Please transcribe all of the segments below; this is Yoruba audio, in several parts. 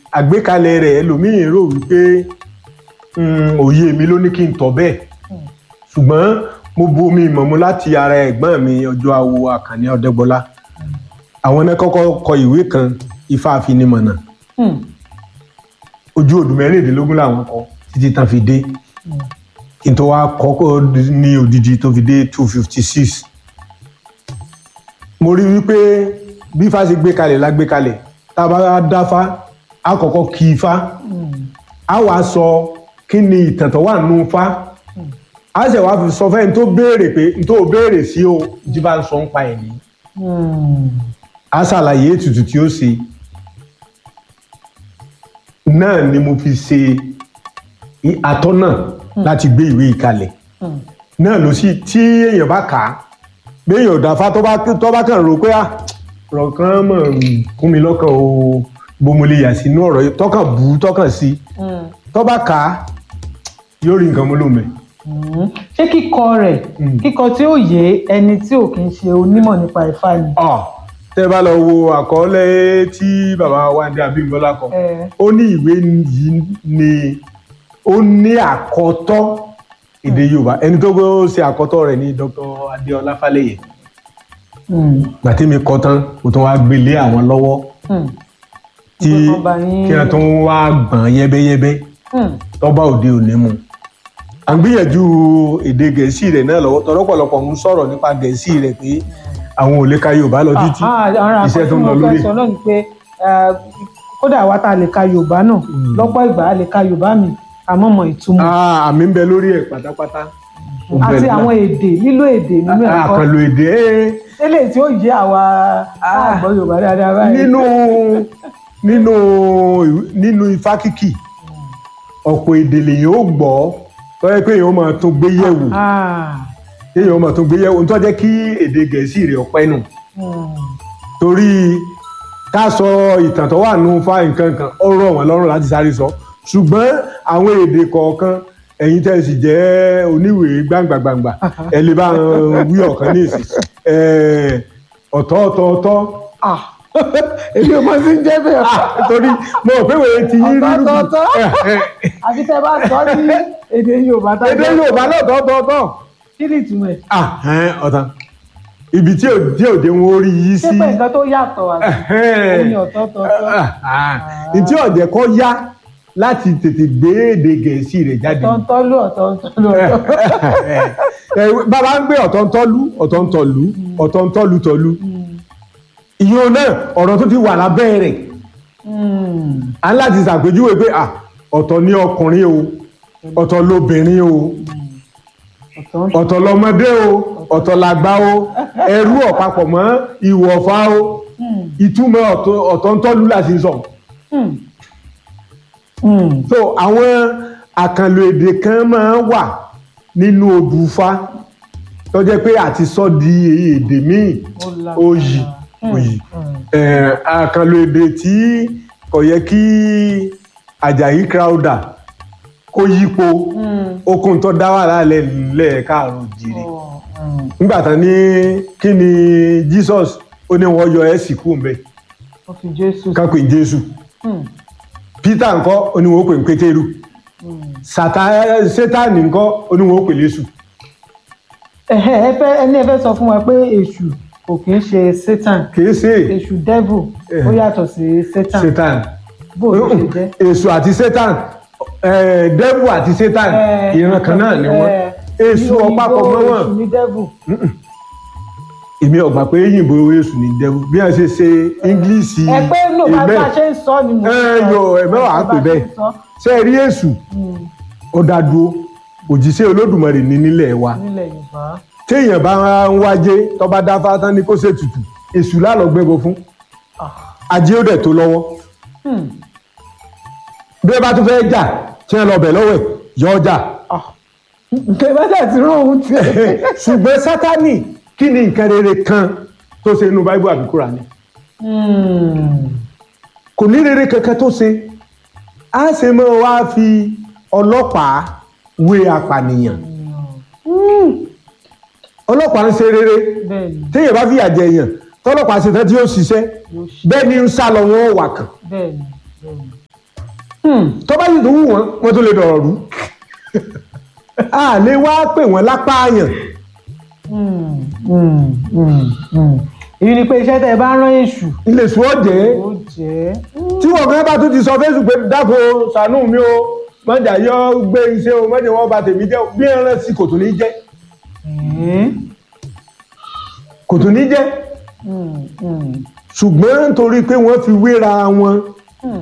àgbékalẹ̀ rẹ̀ ẹlòmíì rò wípé mm, òye mi ló ní kí n tọ̀ bẹ́ẹ̀ ṣùgbọ́n mo bu omi ìmọ̀mú láti ara ẹ̀gbọ́n mi ọjọ́ awo àkànní ọ̀dẹ́gbọ́lá àwọn náà kọ́kọ́ kọ ìwé kan ifá àfinimọ̀nà Hmm. ojú odù mẹ́rìndínlógún làwọn kọ títí tán fi dé kí n tó wá kọ́kọ́ ní odidi tó fi dé two fifty six mo rí wípé bí ifá ṣe gbé kalẹ̀ la gbé kalẹ̀ tá a bá dáfá a kọ́kọ́ kí ifá a wàá sọ kí ni ìtàn tó wà nínú ifá a sì wá fi sọ fẹ́ni tó béèrè pé n tó béèrè sí o jí bá ń sọ ń pa ẹ̀ ní Hmm. a ṣàlàyé ètùtù tí ó ṣe náà ni mo fi ṣe i- atọ́nà láti gbé ìwé ìkalẹ̀ Hmm. náà ló sì tí èèyàn bá kà á béèyàn ò dáfá tó bá tó bá kàn rò pé à ọ̀rọ̀ kan mọ̀ ń kún mi lọ́kàn o bó mo lè yà sínú ọ̀rọ̀ yìí tọ́kàn bù ú tọ́kàn sí Hmm. tó bá kà á yóò rí nǹkan mú lòmẹ́. Hmm. ṣé kíkọ rẹ̀ Hmm. kíkọ tí ó yé ẹni tí ò kì í ṣe onímọ̀ nípa Ifá ni. ọ̀ tẹ́ bá lọ wo àkọọ́lẹ̀ tí bàbá wa ní Abímbọ́lá kọ Eh. ó ní ìwé yìí ni ó ní àkọtọ́ èdè Yorùbá ẹni tó gbọ́ ṣe àkọtọ́ rẹ̀ ní Dr. Adéọlá Fálẹ́yẹ Hmm. gbàtí mi kọ tán kò tún wá gbélé àwọn lọ́wọ́ Hmm. tí Nǹkan kan bá yín- kí wọ́n tún wá gbọ̀n yẹ́bẹ́yẹ́bẹ́ Hmm. tọ́ba òde òní mu à ń gbìyànjú èdè Gẹ̀ẹ́sì rẹ̀ náà lọ́wọ́ tọ́lọ́pọ̀lọpọ̀ ń sọ̀rọ̀ nípa Gẹ̀ẹ́sì rẹ̀ pé àwọn ò lè ka Yorùbá lọ títí Ah, ara iṣẹ́ nǹkan tó tí ń lọ mo lórí fẹ́ sọ náà ni pé eh, kódà wa ta lè ka Yorùbá náà lọ́pọ̀ ìgbà a lè ka Yorùbá mi àmọ́ mọ̀ ìtumọ̀ Ah, àmì ń bẹ lórí ẹ̀ pátápátá Ó bẹ àti lọ- àwọn èdè lílo èdè nínú ẹ̀kọ́ àkànlò èdè ẹ̀ eléyìí tí ó yé àwa àgbọ̀ Yorùbá dáadáa báyìí. nínú nínú nínú ifá kíkì ọ̀pọ̀ èdè lèyìn ó gbọ́ tó yẹ pé èèyàn ó máa tún gbé yẹ̀wò Ah, èèyàn ó máa tún gbé yẹ̀wò tó jẹ́ kí èdè gẹ̀ẹ́sì rẹ̀ ọ̀pẹ́ nù hmm. torí ká sọ ìtàn tó wà nù fá nǹkan kan ó rọ̀ wọ́n lọ́rùn láti sáré sọ ṣùgbọ́n àwọn èdè kọ̀ọ̀kan ẹ̀yin tẹ́ ẹ sì jẹ́ oníwèé gbàǹgbàǹgbà ẹ lè bá wọn wí ọ̀kan ní ìsìn ẹ̀, ọ̀tọ̀ ọ̀tọ̀ ọ̀tọ̀ Ah, èmi ò mọ sí ń jẹ́ bẹ́ẹ̀. torí mo rò pé wèé ti yín Ọ̀tọ̀, rírú ọ̀tọ̀, ọ̀tọ̀. àfi tẹ́ bá sọ ní èdè Yorùbá tá èdè Yorùbá náà tọ́tọ́tọ́ kí ni ìtumọ̀ ẹ̀? ọ̀tàn ibi tí ò tí ò dé wọn orí yìí ṣé sí pé nǹkan tó yàtọ̀ wà ó ní ọ̀tọ̀ọ̀tọ̀ ntí ọ̀jẹ̀ kọ́ yá láti tètè gbé èdè Gẹ̀ẹ́sì rẹ̀ jáde ọ̀tọ̀ọ̀tọ̀lú ọ̀tọ̀ọ̀tọ̀lú ọ̀tọ̀. Ẹ, bàbá ń gbé ọ̀tọ̀ntọ́lú ọ̀tọ̀ntọ̀lú ọ̀tọ̀ntọ́lú tọ̀lú ìyẹn náà ọ̀rọ̀ tó ti wà lábẹ́ rẹ̀ Hmm. à ń láti ṣàpèjúwe pé à ọ̀tọ̀ ní ọkùnrin o ọ̀tọ̀ lóbìnrin o ọ̀tọ̀ ọ̀tọ̀ lọmọdé o ọ̀tọ̀ làgbà o ẹrú ọ̀pápọ̀ mọ́ ìwọ̀fà o Hmm. ìtumọ̀ ọ̀tọ̀- ọ̀tọ̀ntọ́lú láti sọ. Hmm. Hmm. so àwọn àkànlò èdè kan máa ń wà nínú odùfá tó jẹ́ pé àti sọ di èdè míì Ó lágbára. oyì Hmm. oyì Hmm. Eh, àkànlò èdè tí kò yẹ kí Àjàyí Crowther kó yípo Hmm. okun tó dá wàhálà lẹ̀ káàrọ̀ jìrì Oh, hmm. nígbà tán ní kí ni Jesus ó ní wọ́n yọ ẹ́ sì kú mbẹ́ ó fi Jésù. ká pè ní Jésù Hmm. Peter ńkọ́ ó ní wọ́n pè ní Pétérù Hmm. Sátá- Sátánì ńkọ́ ó ní wọ́n pè lésù Ẹ̀hẹ́, ẹ fẹ́ ẹni ẹ fẹ́ sọ fún wa pé èṣù kò kì í ṣe Satan kìí ṣe èṣù devil ó yàtọ̀ sí Satan Satan bó ló ṣe jẹ́. èṣù àti Satan eh, devil àti Satan Eh, ìran kan náà ni wọ́n eh, èṣù ní ọ̀pápọ̀ òyìnbó, mọ́ wọn èṣù ní devil. èmi ọ̀gbà pé yìnbó èṣù ní devil bí wọ́n ṣe ṣe English ẹ pé nù bá ìbẹ́- bá a ṣe ń sọ ni mo ẹ sọ. yọ ẹ̀mẹ́ wàá pè Bá a ṣe bẹ́ẹ̀ ń sọ. ṣe rí èṣù Hmm. ó dá dúró òjíṣẹ́ Olódùmarè ní nílẹ̀ wa nílẹ̀ Yorùbá. téèyàn bá ń wájé tó bá dá fátán ní kó ṣètùtù èṣù lálọ́ gbẹ́bọ fún Ah. ajé ó dẹ̀ tó lọ́wọ́ Hmm. bí ẹ bá tún fẹ́ jà tí wọ́n lọ bẹ̀ lọ́wọ́ ẹ̀ yọ ọjà Ah. Ǹjẹ́ bá jà ti rán òun tiẹ̀. ṣùgbọ́n sátánì kí ni nǹkan rere kan tó ṣe inú báíbù àbí Kùránì Hmm. kò ní rere kankan tó ṣe á ṣe mọ́ wá fi ọlọ́pàá wé apànìyàn ọlọ́pàá ń ṣe rere Bẹ́ẹ̀ni, téèyàn bá fìyà jẹ èèyàn tọ́lọ́pàá ṣe tán tí ó ṣiṣẹ́ yóò ṣe. bẹ́ẹ̀ ni ń sá lọ wọn ò wà kàn Bẹ́ẹ̀ni, bẹ́ẹ̀ni. Hmm. tó bá sì tó wù wọ́n wọ́n tó lè dọ̀rọ̀ rú a lè wá pè wọ́n lápá àyàn Hmm. Hmm. Hmm. Hmm. èyí ni pé iṣẹ́ tẹ́ ẹ bá rán èṣù ilé sùn ọ̀jẹ́ ó jẹ́ tí wọ́n gan bá tún ti sọ fẹ́sùn pé dáko ṣàánú mi o mọ̀jà yọ gbé iṣẹ́ o mọ̀jà wọn bá tèmi jẹ́ o. bí ẹran sí kò tún ní jẹ́ Ẹ̀ẹ́. kò tún ní jẹ́ Hmm. Hmm. ṣùgbọ́n nítorí pé wọ́n fi wéra wọn Hmm.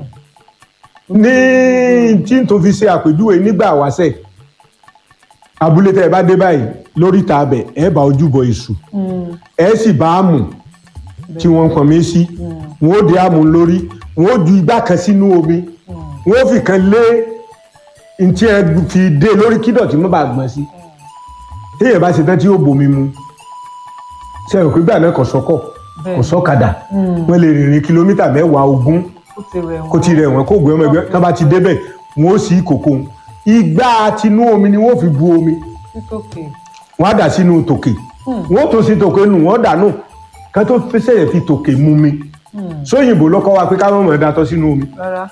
ní tí n tó fi ṣe àpèjúwe nígbà wáṣẹ̀ abúlé tẹ́ ẹ bá dé báyìí lórí ìta abẹ ẹ bá ojúbọ èṣù Hmm. ẹ sì bá àmù tí wọ́n ń pọn mí sí wọ́n ó di àmù lórí wọ́n ó ju igbá kan sínú omi wọ́n ó fi kan lé ntí ẹ fi dé lórí kídọ̀tí mọ́ bá gbọ́n sí téèyàn bá ṣe tán tí yóò bomi mu ṣe rò pé gbà náà kò sọ́kọ̀ kò sọ́kadà wọ́n lè rìnrìn kìlómítà mẹ́wàá ogún ó ti rẹ̀ wọ́n. kó ti rẹ̀ wọ́n kó gbé ọmọ ẹgbẹ́ tó bá ti débẹ̀ wọ́n ó sì kòkó igbá tinú omi ni wọ́n fi bu omi títòkè. wọ́n á dà sínú tòkè wọ́n tó sí tòkè nù wọ́n dànù ká tó fẹsẹ̀ fi tòkè mú mi sóyìnbó lọ́kọ́ wa pé káwọn mọ̀ ẹ́ dàtọ̀ sínú omi rárá.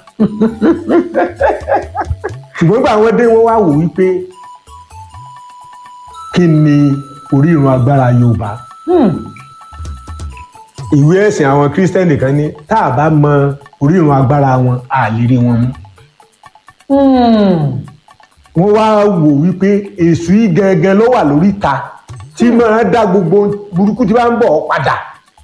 ṣùgbọ́n gbà wọ́n dé wọ́n wá wò wípé kí ni orírun agbára Yorùbá Hmm. ìwé ẹ̀sìn àwọn kírísítẹ́nì kan ní tá a bá mọ orírun agbára wọn a lè rí wọn mú Hmm. wọ́n wá wò wípé èṣù yìí gangan ló wà lórí ta tí máa dá gbogbo burúkú tí bá ń bọ̀ ọ́ padà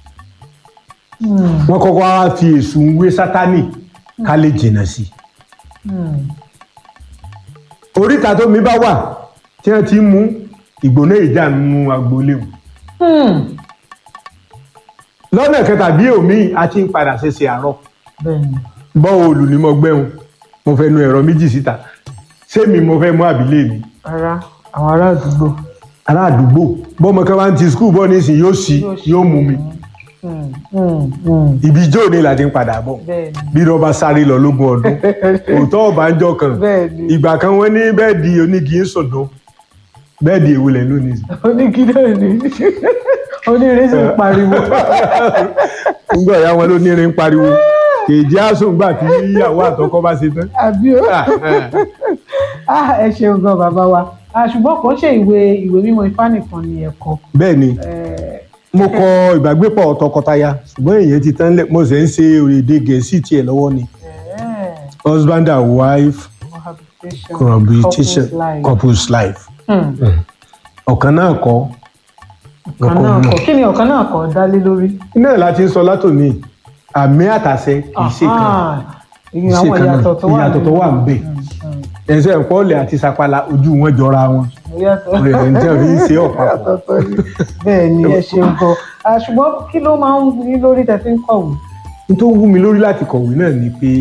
Hmm. wọ́n kọ́kọ́ wá fi èṣù ń wé sátánì ká lè jìnnà sí i Hmm. oríta tó mi bá wà tí wọ́n ti ń mú ìgbóná ìjà nínú agboolé wọn Hmm. lọ́nà kẹta bí omi a ti ń padà ṣẹṣẹ àárọ̀ bẹ́ẹ̀ni. bọ́ọ̀lù ni mo gbẹ́hùn mo fẹ́ nu ẹ̀rọ méjì síta sẹ́mi mo fẹ́ mú àbílẹ̀ mi rárá àwọn ará àdúgbò. ará àdúgbò bọ́mọ kan bá ń ti skul bọ́ nísìnyí yóò sí yóò mú mi Hmm. Hmm. Hmm. ibi ijó ni la ti ń padà bọ̀ bẹ́ẹ̀ni. bí wọ́n bá sáré lọ lógún ọdún òótọ́ ọ̀bánjọ́ kan bẹ́ẹ̀ni. ìgbà kan wọ́n ní bẹ́ẹ̀dì onígi ń sọ̀dọ̀ bẹ́ẹ̀dì èwo lẹ̀ lónìí sí. onígídé ni onírè sì ń pariwo. ńgbà ìyá wọn ló ní irin pariwo èjì àsùn gbà tí ìyàwó àtọkọ bá ṣe tán. àbí ó. ah ẹ ṣeun gan bàbá wa Ah, ṣùgbọ́n kò ṣe ìwé ìwé mímọ́ ifá nìkan ni ẹ̀kọ́. bẹ́ẹ̀ ni mo kọ ìbágbépọ̀ tọkọtaya ṣùgbọ́n èyí ti tán lẹ̀ mo sì ń ṣe èdè gẹ̀ẹ́sì tiẹ̀ lọ́wọ́ ni husband and wife cohabitation couples life ọ̀kan náà kọ́ ọ̀kan náà kọ́ kí ni ọ̀kan náà kọ́ dá lé lórí. iná láti ń sọ látòní àmì àtàṣe kì í ṣe kan Ah, kì í ìyẹn ṣe àwọn kan náà ìyàtọ̀ tó wà ìyàtọ̀ tó wà ń bẹ ẹsẹ̀ ìpọ́ọ̀lẹ̀ àti sapala ojú wọn jọra wọn rẹ̀ ń tẹ́ fi ń ṣe ọ̀pápọ̀. bẹ́ẹ̀ ni ẹ ṣeun gan Ah, ṣùgbọ́n kí ló máa ń wú yín lórí tẹ́ fi ń kọ̀wé. n tó wú mi lórí láti kọ̀wé náà ni pé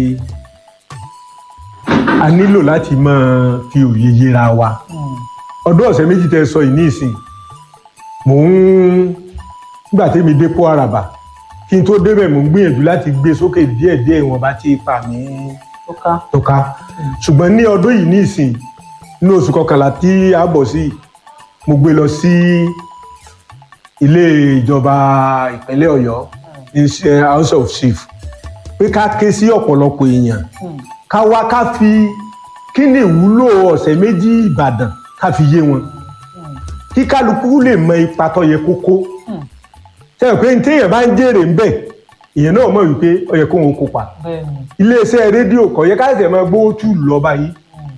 a nílò láti máa fi òye yẹra wa ọdún ọ̀sẹ̀ méjì tẹ́ sọ yìí ní ìsìn mò ń nígbà tẹ́mi dé pọ́ àràbà kí n tó débẹ̀ mò ń gbìyànjú láti gbé sókè díẹ̀díẹ̀ ìwọ̀nba tí ipa mi tó ká. tó ká ṣùgbọ́n ní ọdún yìí ní ìsìn ní oṣù kọkànlá tí a bọ̀ sí mo gbé lọ sí ilé ìjọba ìpínlẹ̀ ọ̀yọ́ ní ṣe house of chief pé ká ké sí ọ̀pọ̀lọpọ̀ èèyàn ká wá ká fi kí ni ìwúlò ọ̀sẹ̀ méjì ìbàdàn ká fi yé wọn kí kálukú lè mọ ipa tó yẹ kó kó sẹ́yìn pé ní téèyàn bá ń jèrè ń bẹ̀ èèyàn náà mọ̀ wípé ó yẹ kóun kópa bẹ́ẹ̀ ni. iléeṣẹ́ rédíò kò yẹ ká ṣẹ̀ máa gbówó tù lọ báyìí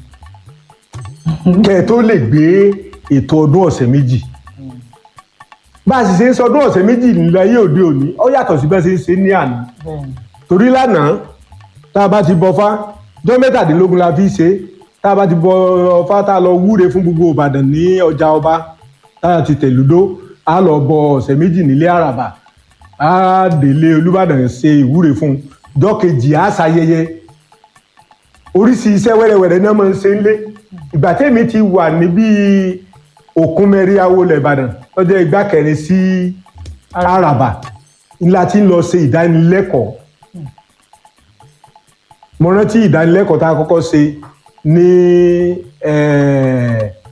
kẹ́ ẹ tó lè gbé ètò ọdún ọ̀sẹ̀ méjì bá a sì ṣe ń sọ ọdún ọ̀sẹ̀ méjì láyé òde òní ó yàtọ̀ sí bẹ́ẹ̀ ṣe ń ṣe ní àná bẹ́ẹ̀ ni. torí lánàá tá a bá ti bọfá jọ́ mẹ́tàdínlógún la fi ṣe tá a bá ti bọ ọfá tá a lọ wúre fún gbogbo ìbàdàn ní ọjà ọba tá a ti tẹ̀lúdó a lọ bọ ọ̀sẹ̀ méjì nílé àràbà a délé olúbàdàn ṣe ìwúre fún un jọ́ kejì a ṣayẹyẹ oríṣi iṣẹ́ wẹ́rẹ́wẹ́rẹ́ náà máa ń ṣe ń lé ìgbà tẹ́mi ti wà níbí òkun mẹ́rí awolẹ̀ ìbàdàn lọ́jọ́ ìgbà kẹrin sí àràbà ńlá tí ń lọ ṣe ìdánilẹ́kọ̀ọ́ mo rántí ìdánilẹ́kọ̀ọ́ tá a kọ́kọ́ ṣe ní eh,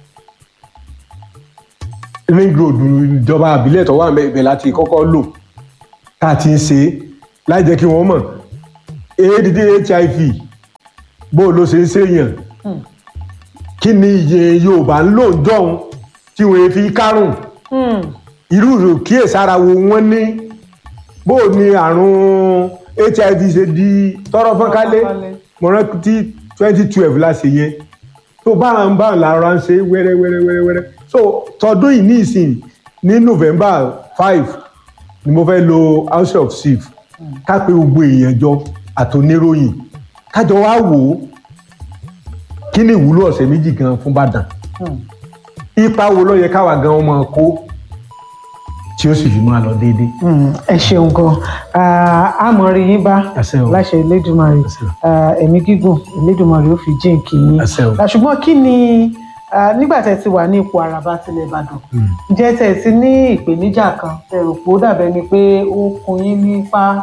ring road ìjọba àbílẹ̀ tó wà ibẹ̀ láti kọ́kọ́ lò tá a ti ń ṣe láì jẹ́ kí wọ́n mọ̀ add hiv bó ló ṣe ń ṣèyàn Hmm. kí ni iye yorùbá ń lò ń jọun tí wọn fi kárùn Hmm. irú ìròkíyèsára wo wọn ní bó ni àrùn hiv ṣe di tọrọ fọ́nkálé Fọ́nkálé. mo rántí twenty twelve la ṣe yẹn tó bá ń bá ń lára ń ṣe wẹ́rẹ́ wẹ́rẹ́ wẹ́rẹ́ wẹ́rẹ́ so tọdún yìí ní ìsìn ní november five ni mo fẹ́ lo house of chief ká pé gbogbo èèyàn jọ àtòníròyìn kájọ wá wò ó kí ni ìwúlò ọ̀sẹ̀ méjì gan fún Ìbàdàn Hmm. ipa wo ló yẹ káwa gan ọmọ kó tí ó sì fi máa lọ déédéé. Mm, ẹ ṣeun gan àmọ́ rí yín bá Àṣẹ o. láṣẹ Elédùmarè Àṣẹ o. Ah, ẹ̀mí gígùn Elédùmarè ó fi jíǹkì yín Àṣẹ o. Ah, ṣùgbọ́n kí ni ah, nígbà tẹ́ ti wà ní ipò àràbà tilẹ̀ Ìbàdàn ǹjẹ́ tẹ́ ti ní ìpèníjà kan tẹ́ rò pé ó dàbẹ́ ni pé ó kun yín nípa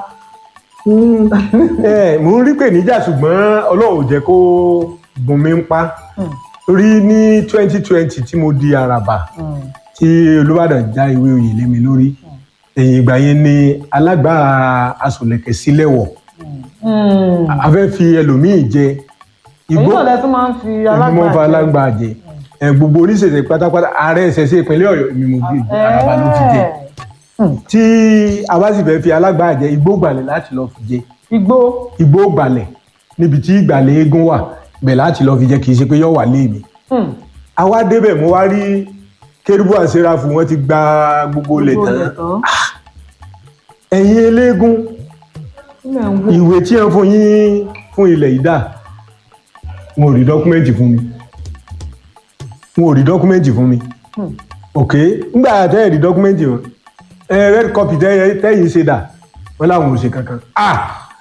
ẹ mò ń rí pè níjà ṣùgbọ́n ọlọ́run ò jẹ́ kó gùn mí ń pa Hmm, torí ní twenty twenty tí mo di àràbà hmm, tí Olúbàdàn já ìwé oyè lé mi lórí ẹ̀yìn ìgbà yẹn ni alágbà asòlẹ̀kẹ̀ sílẹ̀ wọ̀ hmm. a fẹ́ fi ẹlòmíì jẹ èyí igbó náà lẹ tún máa ń fi ìgbìmọ̀ fa alágbà alágbà jẹ ẹ gbogbo oníṣẹ̀ṣẹ̀ pátápátá ààrẹ ìṣẹ̀ṣẹ̀ ìpínlẹ̀ Ọ̀yọ́ mi mo gbé àràbà ló fi jẹ tí a bá sì fẹ́ fi alágbà jẹ igbó gbàlẹ̀ láti lọ fi jẹ igbó igbó gbàlẹ̀ níbi tí ìgbàlẹ̀ eégún wà bẹ̀ láti lọ fi jẹ kì í ṣe pé yọ wà lé mi Hmm, àwa débẹ̀ mo wá rí kérúbù àṣeráfù wọn ti gba gbogbo ilẹ̀ gbogbo tán ilẹ̀ tán ẹ̀yin eléégún ilẹ̀ ń wò ìwé tí wọ́n fún yín fún ilẹ̀ yìí dà wọn ò rí dọ́kúmẹ́ǹtì fún mi wọn ò rí dọ́kúmẹ́ǹtì fún mi Hmm. ok ngbà tẹ́ ẹ̀ rí dọ́kúmẹ́ǹtì wọn ẹ red copy tẹ́ tẹ́yìn ṣe dà wọ́n láwọn ò ṣe kankan ah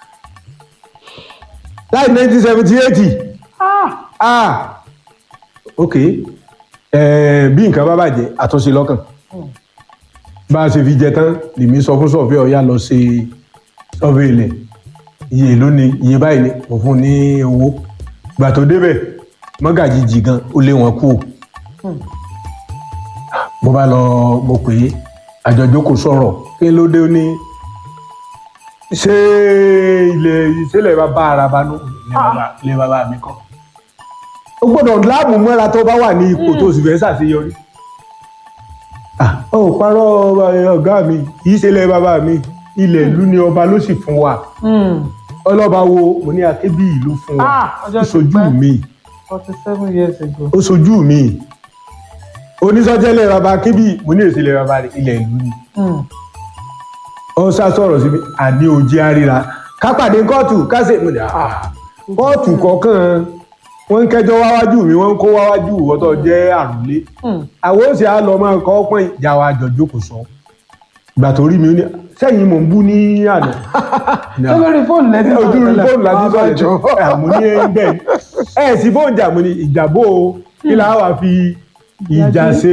láì nineteen seventy eight Ah, ah ok ẹ bí nǹkan bá bàjẹ́ àtúnṣe lọ́kàn hmm, bá a ṣe fi jẹ tán lèmi sọ fún sọfẹ ọyá lọ ṣe sọfẹ ilẹ̀ iye ló ní iye báyìí ni mo fún un ní owó gbà tó débẹ̀ mọ́gàjì jì gan ó lé wọn kú hmm. mo bá lọ mo pè é àjọjọ kò sọ̀rọ̀ kí ló dé ó ní ṣé ilẹ̀ ìṣẹ̀lẹ̀ bàbá araba nù ilẹ̀ bàbá ilẹ̀ bàbá mi kọ́ o gbọ́dọ̀ láàmú mọ́ra tó bá wà ní ipò tó sì fẹ́ ṣàṣeyọrí ah ó parọ́ ọ̀gá mi kì í ṣe ilẹ̀ bàbá mi ilẹ̀ ìlú ni ọba ló sì fún wa Hmm. ọlọ́ba wo mo ní akébí ìlú fún wa Ah, ọjọ́ ó ti sojú pẹ́. mi forty seven years ago. ó sojú mi onísọjẹ́lẹ̀ bàbá akébí mo ní èsì ilẹ̀ bàbá rẹ̀ ilẹ̀ ìlú ni Hmm. ó sá sọ̀rọ̀ sí mi àní òjì àríra kápàdé kóòtù kásẹ̀ mo ní ah kóòtù kọ̀ọ̀kan wọ́n ń kẹjọ́ wáwájú mi wọ́n ń kó wáwájú ìwọ́tọ̀ jẹ́ àrùlé Hmm. àwọn òsì á lọ máa kọ́ pọ́n ìjà wa jọ̀jọ́ kò sọ ìgbà tó rí mi ó ní sẹ́yìn mò ń bú ní àná ṣé lórí fóònù lẹ́tí ojú rí fóònù láti sọ̀rọ̀ jọ àmú ní ẹgbẹ́ ẹ̀ sí fóònù jà mo ní ìjàbó o kí la wà fi ìjà ṣe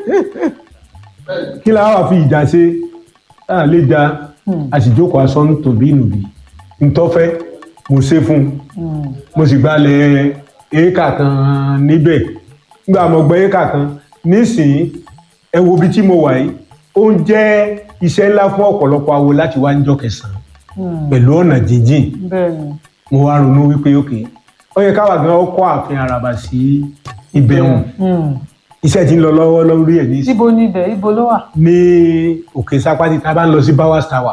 kí la wà fi ìjà ṣe tá a lè ja a sì jókòó aṣọ ń tòbí ìnùbí ntọ́fẹ́ mo ṣe fún un mo sì gbalẹ̀ éékà kan níbẹ̀ nígbà mo gbọ́ éékà kan nísìnyí ẹ wo ibi tí mo wà yìí ó ń jẹ́ iṣẹ́ ńlá fún ọ̀pọ̀lọpọ̀ awo láti wá níjọ́ kẹsàn-án pẹ̀lú ọ̀nà jíjìn bẹ́ẹ̀ ni. mo wá ronú wípé ókè ó yẹ káwa gan kọ́ ààfin àràbà sí ibẹ̀ hùn Hmm. iṣẹ́ tí ń lọ lọ́wọ́ lórí ẹ̀ ní ibo ni ibẹ̀ ibo ló wà. ní òkè sápátì tá a bá ń lọ sí bowers tower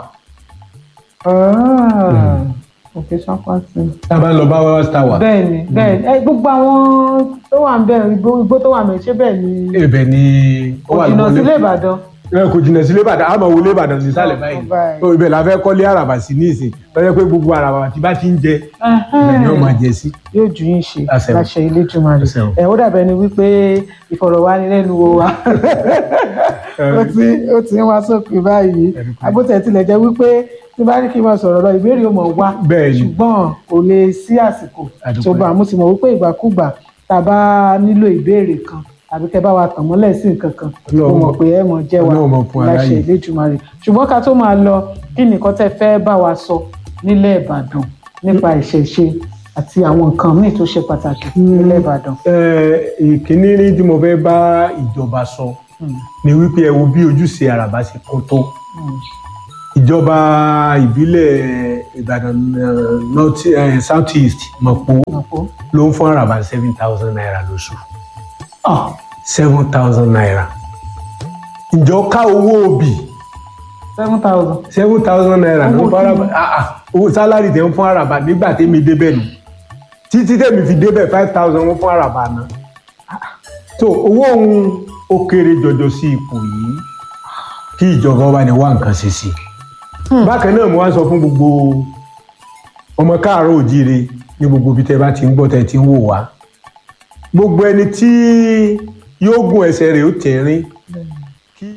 òkè sápátì. tá a bá ń lọ bowers tower bẹ́ẹ̀ ni bẹ́ẹ̀ ni ẹ, gbogbo àwọn tó wà ń bẹ̀ igbó igbó tó wà ń bẹ̀ ṣé bẹ́ẹ̀ ni ibẹ̀ ni ó wà òjìnà lọ́wọ́ sílé lẹ́kọ̀ọ́. Ìbàdàn. ẹ kò jìnnà sílé ìbàdàn àmọ́ wọlé ìbàdàn sí sálẹ̀ báyìí báyìí. tó ibẹ̀ la fẹ́ kọ́lé àràbà sí ní ìsìn lọ́jọ́ pé gbogbo àràbà tí bá ti ń jẹ ibẹ̀ ni ó máa jẹ sí. yóò ju yín ṣe Àṣẹ o. láṣẹ Elédùmarè Àṣẹ o. ẹ ó dàbẹ ni wípé ìfọ̀rọ̀wánilẹ́nuwò wa ó ti ó ti ń wá sópin báyìí Ẹ̀rí pé- agbótẹ tilẹ̀ jẹ́ wípé tí bá ní kí n máa sọ̀rọ̀ lọ ìbéèrè ó mọ̀ wá Bẹ́ẹ̀ ni. ṣùgbọ́n kò lè sí àsìkò Àdúpẹ́. tó bá mo sì mọ̀ wípé ìgbàkúgbà tá a bá nílò ìbéèrè kan tàbí kẹ́ bá wa tàn mọ́lẹ̀ sí nǹkan kan mo Ọlọ́run mọ̀ mọ̀- pé ẹ mọ̀ jẹ́ wa Ọlọ́run mọ̀ fún wa láṣẹ láyè. Elédùmarè ṣùgbọ́n ká tó máa lọ kí nìkan tẹ́ fẹ́ bá wa sọ nílẹ̀ Ìbàdàn nípa ìṣẹ̀ṣe àti àwọn nǹkan míì tó ṣe pàtàkì nílẹ̀ Ìbàdàn. Ẹ, ìkíní ní tí mo fẹ́ bá ìjọba sọ Hmm. ni wípé ẹ wo bí ojúṣe àràbà ṣe kó tó Hmm. ìjọba ìbílẹ̀ ìbàdàn eh, north eh, south east mọ̀pọ̀ Mọ̀pọ̀. ló ń fún àràbà seven thousand naira lóṣù Ah, seven thousand naira ǹjọ́ ká owó òbí seven thousand. seven thousand naira ló ń Owó fún àràbà kíni? ah, ah, owó sálárì tẹ̀ ń fún àràbà nígbà tẹ́mi débẹ̀ nù títí tẹ̀mí fi débẹ̀ five thousand wọ́n fún àràbà náà so owó òun ó kéré jọjọ sí ipò yìí kí ìjọba wa ní wá nǹkan ṣe sí i bákan náà mo wá sọ fún gbogbo ọmọ káàárọ̀ òjíire ní gbogbo ibi tẹ́ bá ti ń gbọ́ tẹ́ ti ń wò wá gbogbo ẹni tí yóò gùn ẹsẹ̀ rẹ̀ ó tẹ̀rín kí.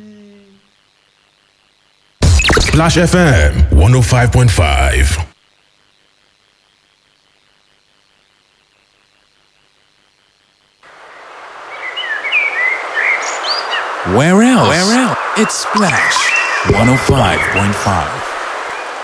Splash FM 105.5. Where else? Where else? It's Splash 105.5.